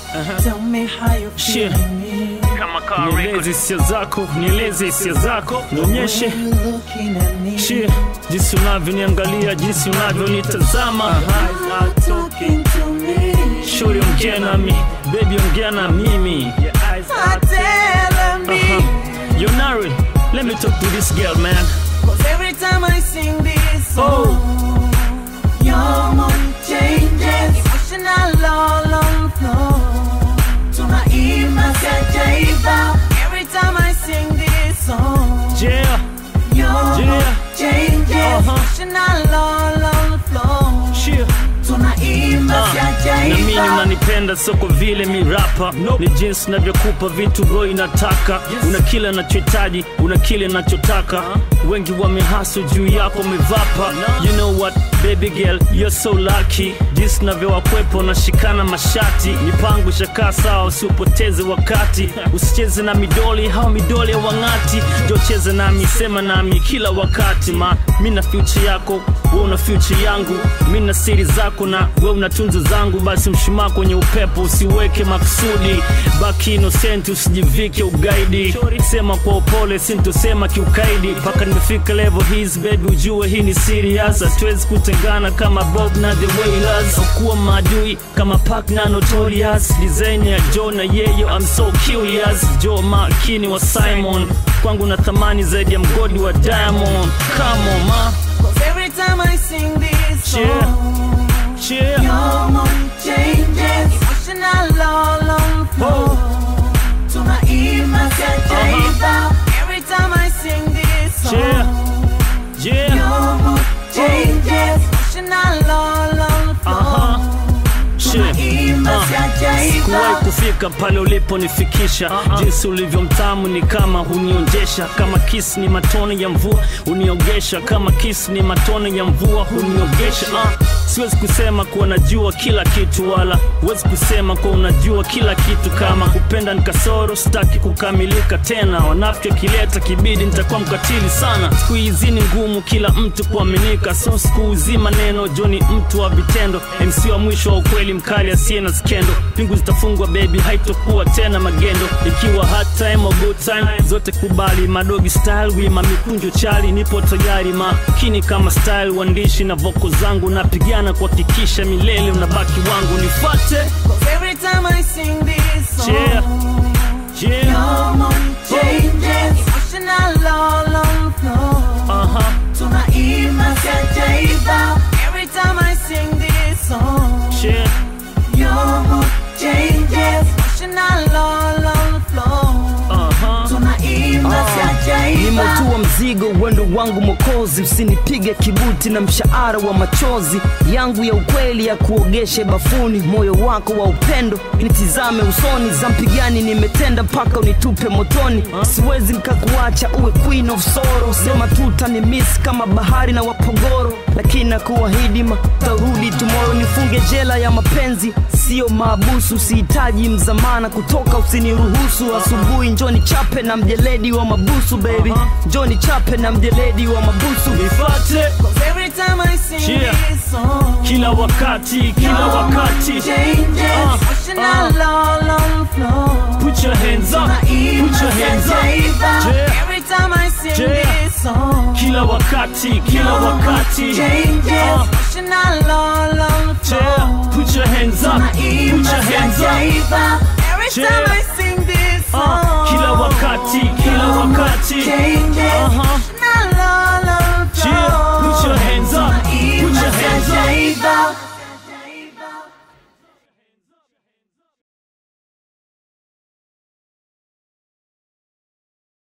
Tell me how you Shit. feeling me. Kama car nieleze record. hisia zako nieleze hisia zako nionyeshe When you looking at me. Shit, jinsi unavyoniangalia jinsi unavyonitazama Are talking to me. shuri ongea nami bebi ongea na mimi Are telling me. uh-huh. yonari let me talk to this girl man Cause every time I sing this song, your mood changes. Emotional all on floor. Tunaimba siajaiba. Every time I sing this song, yeah your Yeah. mood changes. Uh-huh. Emotional all on floor. shit Tunaimba na mimi siajaiba. unanipenda so kwa vile mirapa ni jinsi navyokupa vitu roho inataka una kile nachohitaji una kile nachotaka wengi wamehasu juu yako mevapa you know what baby girl you're so lucky jinsi navyowakwepo nashikana mashati mipango shakaa sawa usiupoteze wakati usicheze na midoli hao midoli ya wang'ati jocheze nami sema nami kila wakati ma mi na future yako we una future yangu mi na siri zako na we una tunzo zangu basi mshumaa kwenye upepo usiweke makusudi baki innocent usijivike ugaidi sema kwa upole sintosema kiukaidi mpaka nimefika level his baby ujue hii ni serious hatuwezi kutengana kama bob na the wailers kuwa maadui kama pak na notorious design ya jo na yeyo I'm so curious jo makini wa simon kwangu na thamani zaidi ya mgodi wa diamond come on ma Cause every time I sing this Yeah. song, yeah your mood changes. Emotional all on floor. Tunaimba siajaiba. Every time I sing this song, Yeah. yeah your mood changes. Emotional all on floor. uh-huh shit Tunaimba Uh. sikuwahi siajaiba. kufika pale uliponifikisha jinsi ulivyo mtamu ni kama hunionjesha kama kisi ni matone ya mvua huniogesha kama kisi ni matone ya mvua huniogesha uh. siwezi kusema kuwa najua kila kitu wala huwezi kusema kuwa unajua kila kitu kama kupenda ni kasoro sitaki kukamilika tena wanafiki kileta kibidi nitakuwa mkatili sana siku hizi ni ngumu kila mtu kuaminika so siku hizi maneno joni mtu wa vitendo mc wa mwisho wa ukweli mkali asiye na skendo pingu zitafungwa baby haitokuwa tena magendo ikiwa hard time or good time zote kubali madogi style wima mikunjo chali nipo tayari makini kama style uandishi na voko zangu napigana kuhakikisha milele unabaki wangu nifate Cause every time I sing this song, Yeah. yeah your mood changes. Emotional all on floor. uh-huh Tunaimba siajaiba. Every time I sing this song, yeah your mood changes. Emotional all on floor. uh-huh Tunaimba siajaiba. nimetua mzigo uwendo wangu mokozi usinipige kibuti na mshahara wa machozi yangu ya ukweli ya kuogeshe bafuni moyo wako wa upendo nitizame usoni za mpigani nimetenda mpaka unitupe motoni siwezi nkakuacha uwe queen of sorrow sema tuta ni miss kama bahari na wapogoro lakini nakuahidi tarudi tomorrow nifunge jela ya mapenzi sio maabusu sihitaji mzamana kutoka usiniruhusu asubuhi njoni chape na mjeledi wa mabusu baby njoni chape na mjeledi wa mabusu nifate Cause every time I sing Yeah. this song, kila wakati kila your wakati mood changes. Uh, Emotional all on floor. put your hands up put Tunaimba your hands up siajaiba. yeah. Every time I sing Yeah. this song, kila wakati kila wakati changes. Uh, Emotional all on floor. yeah. put your hands up put your hands up Every time Yeah. I